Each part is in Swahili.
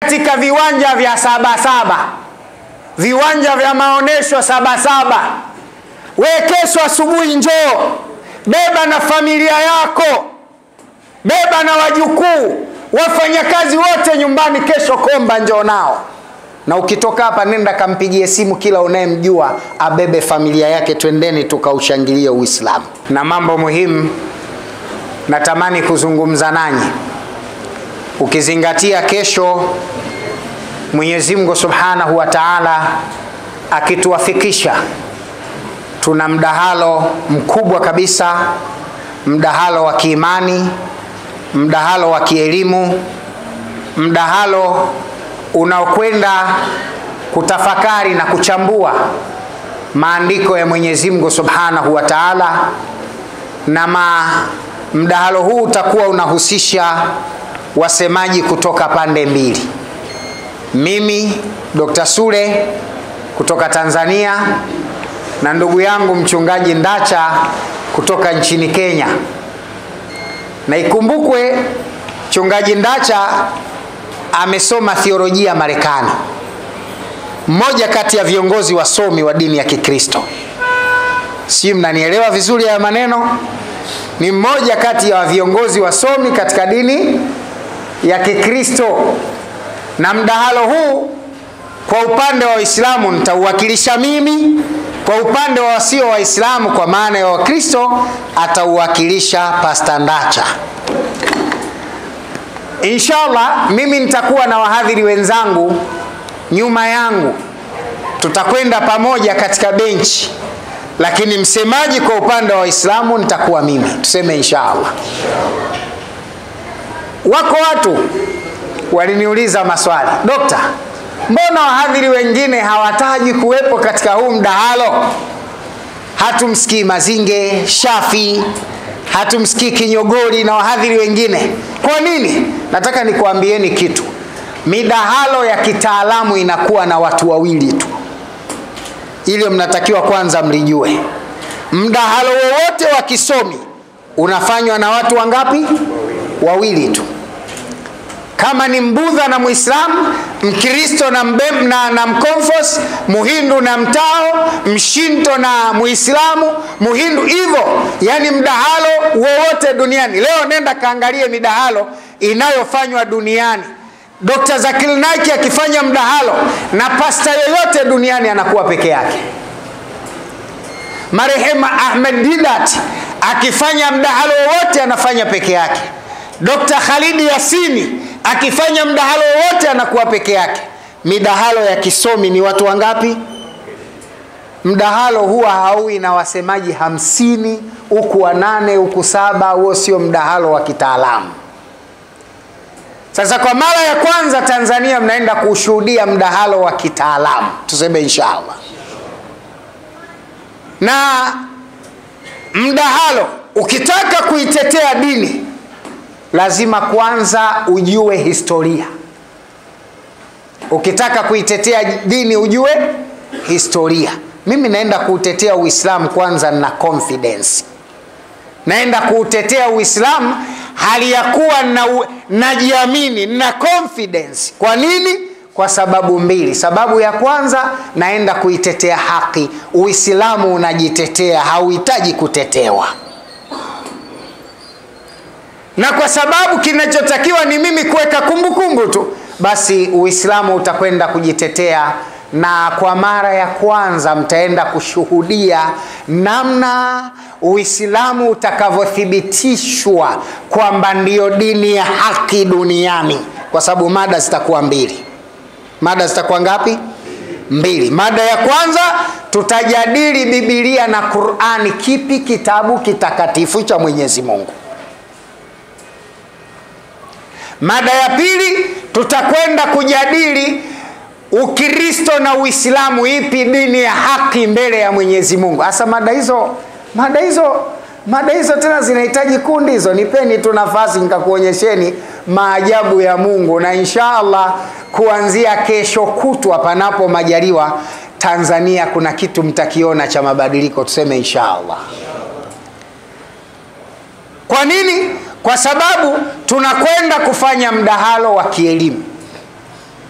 katika viwanja vya Sabasaba, viwanja vya maonyesho Sabasaba. We kesho asubuhi njoo, beba na familia yako, beba na wajukuu, wafanyakazi wote nyumbani. Kesho Komba njoo nao, na ukitoka hapa nenda kampigie simu kila unayemjua abebe familia yake, twendeni tukaushangilie Uislamu. Na mambo muhimu natamani kuzungumza nanyi, ukizingatia kesho Mwenyezi Mungu Subhanahu wa Ta'ala akituwafikisha, tuna mdahalo mkubwa kabisa, mdahalo wa kiimani, mdahalo wa kielimu, mdahalo unaokwenda kutafakari na kuchambua maandiko ya Mwenyezi Mungu Subhanahu wa Ta'ala, na ma mdahalo huu utakuwa unahusisha wasemaji kutoka pande mbili mimi Dr. Sule kutoka Tanzania na ndugu yangu mchungaji Ndacha kutoka nchini Kenya. Na ikumbukwe mchungaji Ndacha amesoma theolojia Marekani, mmoja kati ya viongozi wasomi wa dini ya Kikristo. Si mnanielewa vizuri haya maneno? Ni mmoja kati ya viongozi wasomi katika dini ya Kikristo na mdahalo huu kwa upande wa Waislamu nitauwakilisha mimi, kwa upande wa wasio Waislamu kwa maana ya Wakristo atauwakilisha Pasta Ndacha. Inshallah, mimi nitakuwa na wahadhiri wenzangu nyuma yangu, tutakwenda pamoja katika benchi, lakini msemaji kwa upande wa Waislamu nitakuwa mimi. Tuseme inshallah. Wako watu waliniuliza maswali, dokta, mbona wahadhiri wengine hawataji kuwepo katika huu mdahalo? Hatumsikii Mazinge, Shafi, hatumsikii Kinyogori na wahadhiri wengine. Kwa nini? Nataka nikuambieni kitu, midahalo ya kitaalamu inakuwa na watu wawili tu. Ile mnatakiwa kwanza mlijue, mdahalo wowote wa kisomi unafanywa na watu wangapi? Wawili tu kama ni mbudha na muislamu mkristo na, mbem, na, na mkonfos muhindu na mtao mshinto na muislamu muhindu hivyo yani mdahalo wowote duniani leo nenda kaangalie midahalo inayofanywa duniani dr zakil naiki akifanya mdahalo na pasta yoyote duniani anakuwa peke yake marehema ahmed didat akifanya mdahalo wowote anafanya peke yake dr khalidi yasini akifanya mdahalo wote anakuwa peke yake. Midahalo ya kisomi ni watu wangapi? Mdahalo huwa haui na wasemaji hamsini huku wanane huku saba. Huo sio mdahalo wa kitaalamu. Sasa kwa mara ya kwanza Tanzania mnaenda kushuhudia mdahalo wa kitaalamu, tuseme inshallah. Na mdahalo ukitaka kuitetea dini lazima kwanza ujue historia. Ukitaka kuitetea dini ujue historia. Mimi naenda kuutetea Uislamu kwanza na confidence, naenda kuutetea Uislamu hali ya kuwa na najiamini na confidence. Kwa nini? Kwa sababu mbili. Sababu ya kwanza, naenda kuitetea haki. Uislamu unajitetea, hauhitaji kutetewa na kwa sababu kinachotakiwa ni mimi kuweka kumbukumbu tu, basi Uislamu utakwenda kujitetea, na kwa mara ya kwanza mtaenda kushuhudia namna Uislamu utakavyothibitishwa kwamba ndiyo dini ya haki duniani, kwa sababu mada zitakuwa mbili. Mada zitakuwa ngapi? Mbili. Mada ya kwanza tutajadili Biblia na Qur'ani, kipi kitabu kitakatifu cha Mwenyezi Mungu. Mada ya pili tutakwenda kujadili Ukristo na Uislamu, ipi dini ya haki mbele ya Mwenyezi Mungu. Hasa mada hizo mada hizo mada hizo tena zinahitaji kundi hizo. Nipeni tu nafasi nikakuonyesheni maajabu ya Mungu, na insha Allah kuanzia kesho kutwa, panapo majaliwa, Tanzania kuna kitu mtakiona cha mabadiliko, tuseme insha Allah. Kwa nini? Kwa sababu tunakwenda kufanya mdahalo wa kielimu.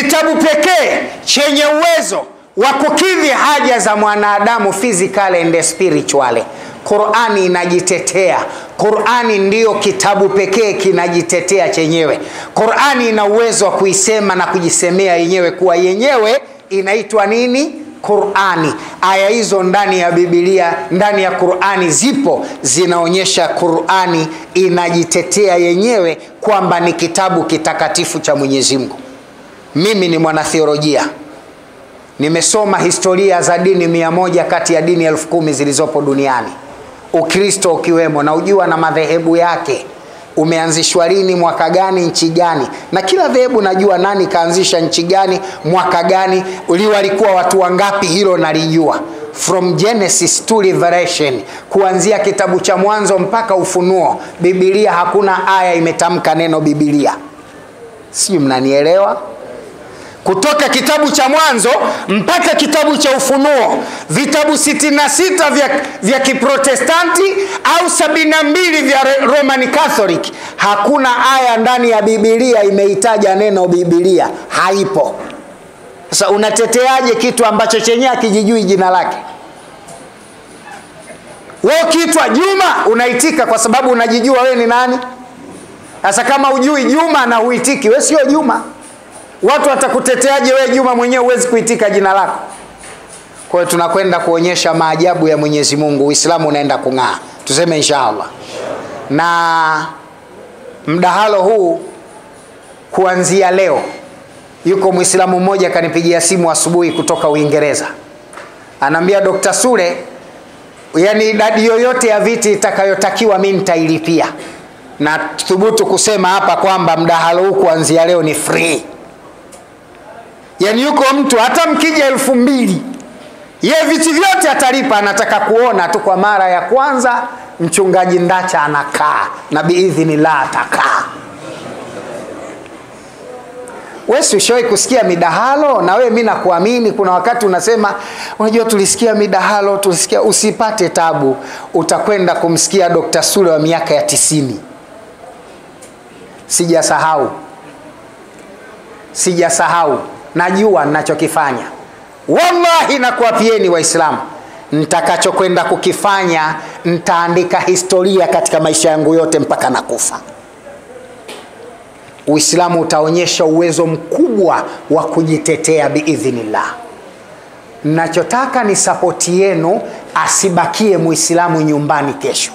kitabu pekee chenye uwezo wa kukidhi haja za mwanadamu physical and spiritual. Qurani inajitetea. Qurani ndiyo kitabu pekee kinajitetea chenyewe. Qurani ina uwezo wa kuisema na kujisemea yenyewe kuwa yenyewe inaitwa nini? Qurani. Aya hizo ndani ya Biblia, ndani ya Qurani zipo, zinaonyesha Qurani inajitetea yenyewe kwamba ni kitabu kitakatifu cha Mwenyezi Mungu. Mimi ni mwanatheolojia, nimesoma historia za dini mia moja kati ya dini elfu kumi zilizopo duniani, Ukristo ukiwemo, na ujua na madhehebu yake umeanzishwa lini, mwaka gani, nchi gani, na kila dhehebu najua nani kaanzisha nchi gani, mwaka gani, walikuwa watu wangapi, hilo nalijua from Genesis to Revelation, kuanzia kitabu cha Mwanzo mpaka Ufunuo. Biblia hakuna aya imetamka neno Biblia, sijui mnanielewa? kutoka kitabu cha Mwanzo mpaka kitabu cha Ufunuo, vitabu 66 vya, vya Kiprotestanti au 72 vya Roman Catholic, hakuna aya ndani ya Biblia imeitaja neno Biblia, haipo. Sasa unateteaje kitu ambacho chenyewe hakijijui jina lake? Wewe ukiitwa Juma unaitika kwa sababu unajijua wewe ni nani. Sasa kama ujui Juma na huitiki, wewe sio Juma. Watu watakuteteaje wewe Juma mwenyewe huwezi kuitika jina lako? Kwa hiyo tunakwenda kuonyesha maajabu ya Mwenyezi Mungu, Uislamu unaenda kung'aa, tuseme inshallah. Na mdahalo huu kuanzia leo, yuko Mwislamu mmoja kanipigia simu asubuhi kutoka Uingereza, anaambia Dr. Sule, yani idadi yoyote ya viti itakayotakiwa mimi nitailipia, na thubutu kusema hapa kwamba mdahalo huu kuanzia leo ni free yaani yuko mtu hata mkija elfu mbili ye viti vyote atalipa, anataka kuona tu kwa mara ya kwanza mchungaji Ndacha anakaa na biidhinillah atakaa. Wewe si ushawahi kusikia midahalo? Na wewe mimi nakuamini, kuna wakati unasema unajua, tulisikia midahalo, tulisikia. Usipate tabu, utakwenda kumsikia Dr. Sule wa miaka ya tisini. Sijasahau, sijasahau najua ninachokifanya. Wallahi nakuapieni Waislamu, nitakachokwenda kukifanya nitaandika historia katika maisha yangu yote mpaka nakufa. Uislamu utaonyesha uwezo mkubwa wa kujitetea biidhnillah. Nachotaka ni sapoti yenu, asibakie muislamu nyumbani kesho.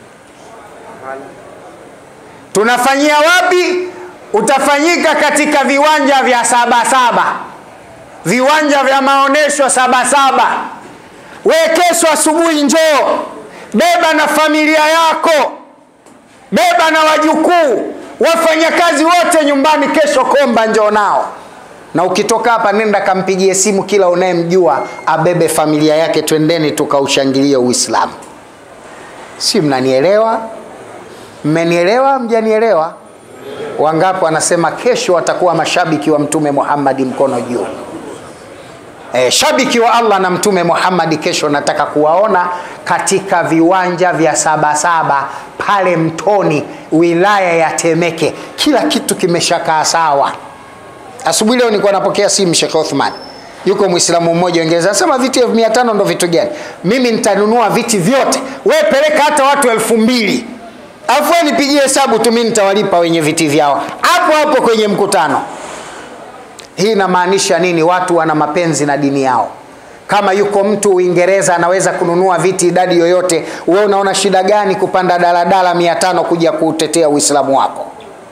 Tunafanyia wapi? Utafanyika katika viwanja vya Sabasaba, viwanja vya maonesho Sabasaba. Wewe kesho asubuhi njoo, beba na familia yako, beba na wajukuu, wafanyakazi wote nyumbani. Kesho Komba njoo nao, na ukitoka hapa nenda kampigie simu kila unayemjua abebe familia yake, twendeni tukaushangilie Uislamu. Si mnanielewa? Mmenielewa? Mjanielewa? Wangapi wanasema kesho watakuwa mashabiki wa Mtume Muhammad, mkono juu. E, shabiki wa Allah na Mtume Muhammad, kesho nataka kuwaona katika viwanja vya Sabasaba pale Mtoni, wilaya ya Temeke. Kila kitu kimeshakaa sawa. Asubuhi leo nilikuwa napokea simu Sheikh Othman, yuko Muislamu mmoja Uingereza, anasema viti elfu mia tano ndo vitu gani? Mimi nitanunua viti vyote, we peleka hata watu elfu mbili afu nipigie hesabu tu, mimi nitawalipa wenye viti vyao hapo hapo kwenye mkutano. Hii inamaanisha nini? Watu wana mapenzi na dini yao. Kama yuko mtu Uingereza anaweza kununua viti idadi yoyote, wewe unaona shida gani kupanda daladala mia tano kuja kuutetea Uislamu wako?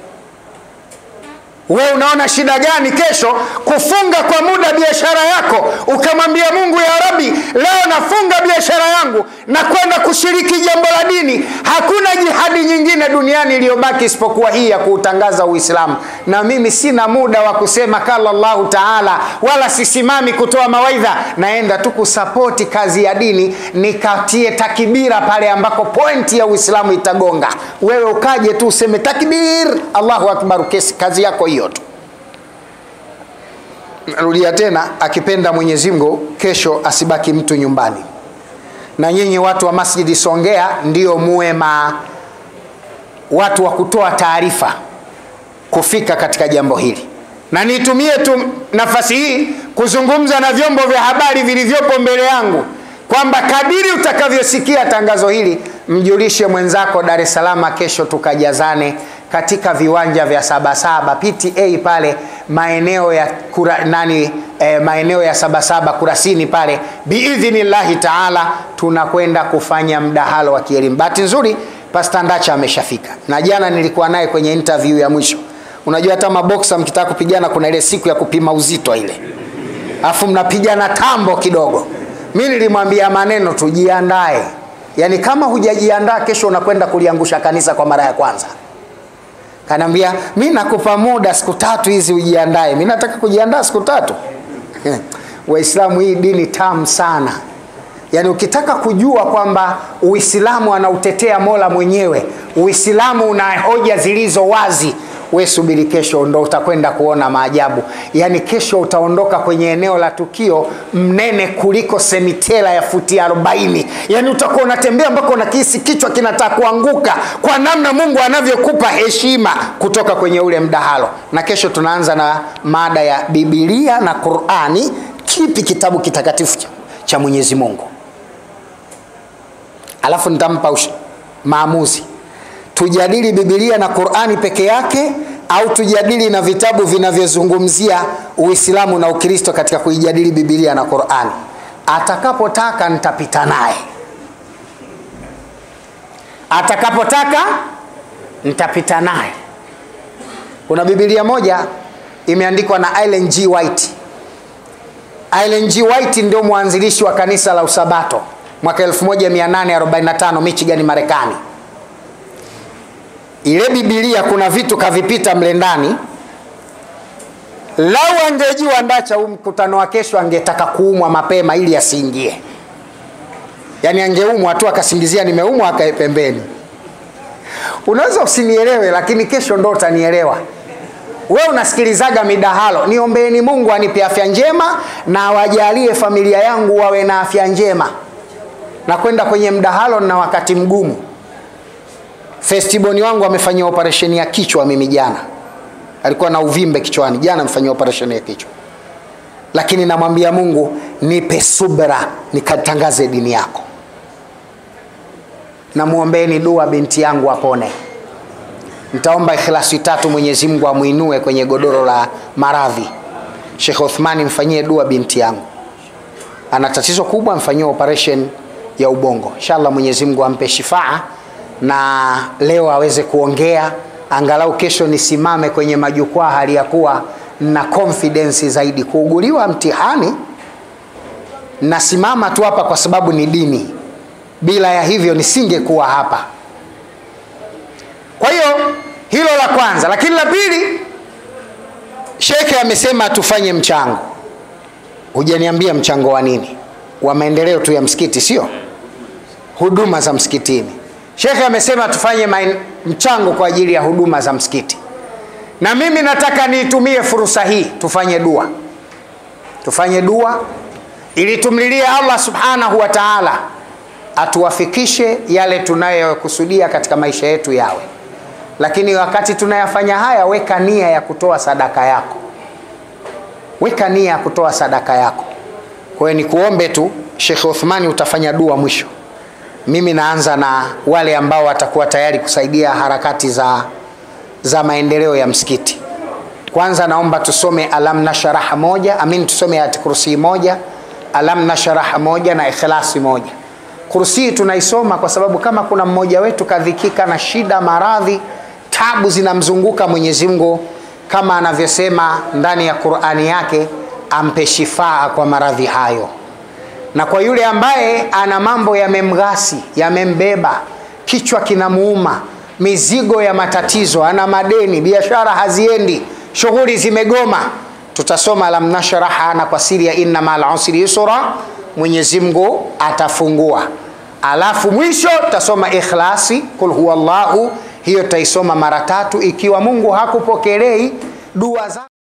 Wewe unaona shida gani kesho kufunga kwa muda biashara yako, ukamwambia Mungu, ya Rabbi, leo nafunga biashara yangu na kwenda kushiriki jambo la dini. Hakuna jihadi nyingine duniani iliyobaki isipokuwa hii ya kuutangaza Uislamu, na mimi sina muda wa kusema kala Allahu taala, wala sisimami kutoa mawaidha, naenda tu kusapoti kazi ya dini, nikatie takibira pale ambako pointi ya Uislamu itagonga. Wewe ukaje tu useme takbir, Allahu akbar, kesi kazi yako hiyo tu. Narudia tena, akipenda Mwenyezi Mungu, kesho asibaki mtu nyumbani. Na nyinyi watu wa Masjidi Songea ndio muwe ma watu wa kutoa taarifa kufika katika jambo hili. na nitumie tu nafasi hii kuzungumza na vyombo vya habari vilivyopo mbele yangu kwamba kadiri utakavyosikia tangazo hili mjulishe mwenzako Dar es Salaam, kesho tukajazane katika viwanja vya Sabasaba PTA pale maeneo ya kura, nani eh, maeneo ya Sabasaba Kurasini pale, biidhnillahi taala tunakwenda kufanya mdahalo wa kielimu. Bahati nzuri Pastor Ndacha ameshafika na jana nilikuwa naye kwenye interview ya mwisho. Unajua hata maboksa mkitaka kupigana kuna ile siku ya kupima uzito ile, afu mnapigana tambo kidogo. Mi nilimwambia maneno tujiandae, yaani kama hujajiandaa kesho unakwenda kuliangusha kanisa kwa mara ya kwanza. Kanaambia mi nakupa muda siku tatu hizi ujiandae. Mi nataka kujiandaa siku tatu. Waislamu, hii dini tamu sana. Yaani ukitaka kujua kwamba Uislamu anautetea Mola mwenyewe, Uislamu una hoja zilizo wazi, we subiri kesho, ndo utakwenda kuona maajabu. Yaani kesho utaondoka kwenye eneo la tukio mnene kuliko semitela ya futi 40. Yaani utakuwa unatembea mpaka unakihisi kichwa kinataka kuanguka kwa namna Mungu anavyokupa heshima kutoka kwenye ule mdahalo. Na kesho tunaanza na mada ya Biblia na Qur'ani, kipi kitabu kitakatifu cha, cha Mwenyezi Mungu alafu nitampa ush- maamuzi tujadili bibilia na qurani peke yake au tujadili na vitabu vinavyozungumzia uislamu na ukristo katika kuijadili bibilia na qurani atakapotaka nitapita naye atakapotaka nitapita naye kuna bibilia moja imeandikwa na Ellen G. White Ellen G. White ndio mwanzilishi wa kanisa la usabato mwaka 1845 Michigan, Marekani. Ile Biblia kuna vitu kavipita mle ndani. Lau angejua Ndacha huu mkutano wa kesho, angetaka kuumwa mapema ili asiingie. Yaani angeumwa tu akasingizia nimeumwa, akae pembeni. Unaweza usinielewe, lakini kesho ndo utanielewa. We unasikilizaga midahalo, niombeeni Mungu anipe afya njema na awajalie familia yangu wawe na afya njema na kwenda kwenye mdahalo na wakati mgumu. Festiboni wangu amefanyia operesheni ya kichwa mimi jana, alikuwa na uvimbe kichwani, jana amefanyia operesheni ya kichwa, lakini namwambia Mungu nipe subra nikatangaze dini yako. Namwombeeni dua binti yangu apone. Nitaomba ikhlasi tatu, Mwenyezi Mungu amuinue kwenye godoro la maradhi. Sheikh Uthmani, mfanyie dua binti yangu, ana tatizo kubwa, mfanyie operation ya ubongo. Inshallah Mwenyezi Mungu ampe shifaa na leo aweze kuongea, angalau kesho nisimame kwenye majukwaa hali ya kuwa na confidence zaidi. Kuuguliwa mtihani, nasimama tu hapa kwa sababu ni dini, bila ya hivyo nisingekuwa hapa. Kwa hiyo hilo la kwanza, lakini la pili, shekhe amesema tufanye mchango. Hujaniambia mchango wa nini? Wa maendeleo tu ya msikiti, sio huduma za msikitini. Shekhe amesema tufanye main, mchango kwa ajili ya huduma za msikiti, na mimi nataka niitumie fursa hii, tufanye dua, tufanye dua ili tumlilie Allah subhanahu wa ta'ala atuwafikishe yale tunayokusudia katika maisha yetu yawe. Lakini wakati tunayafanya haya, weka nia ya kutoa sadaka yako, weka nia ya kutoa sadaka yako. Kwa hiyo nikuombe tu, Sheikh Uthmani, utafanya dua mwisho mimi naanza na wale ambao watakuwa tayari kusaidia harakati za, za maendeleo ya msikiti. Kwanza naomba tusome alam nasharaha moja, amin, tusome ayat kursi moja, alam nasharaha moja na ikhlasi moja. Kursi tunaisoma kwa sababu kama kuna mmoja wetu kadhikika na shida, maradhi, tabu zinamzunguka, Mwenyezi Mungu kama anavyosema ndani ya Qur'ani yake, ampe shifaa kwa maradhi hayo na kwa yule ambaye ana mambo yamemghasi, yamembeba, kichwa kinamuuma, mizigo ya matatizo, ana madeni, biashara haziendi, shughuli zimegoma, tutasoma alam nashraha na kwa siri ya inna ma'al usri yusra, Mwenyezi Mungu atafungua. Alafu mwisho tutasoma ikhlasi, kul huwallahu, hiyo tutaisoma mara tatu. Ikiwa Mungu hakupokelei dua za